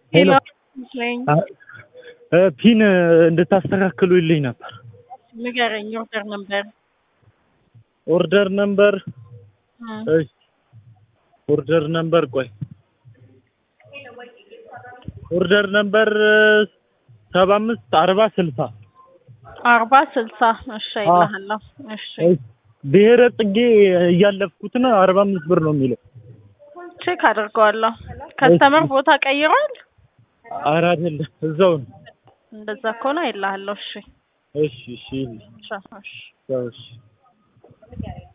ሄሎ መስለኝ እ ፒን እንድታስተካክሉልኝ ነበር። ንገረኝ። ኦርደር ነበር ኦርደር ነምበር እሺ፣ ኦርደር ነምበር ቆይ፣ ኦርደር ነምበር ሰባ አምስት አርባ ስልሳ አርባ ስልሳ እሺ ይልሃለሁ። እሺ ብሔረ ጽጌ እያለፍኩት ነው። አርባ አምስት ብር ነው የሚለው። ቼክ አድርገዋለሁ። ከስተመር ቦታ ቀይሯል። ኧረ አይደለም እዛው ነው። እንደዛ ከሆነ ይልሃለሁ። እሺ እሺ እሺ ቻው። እሺ እሺ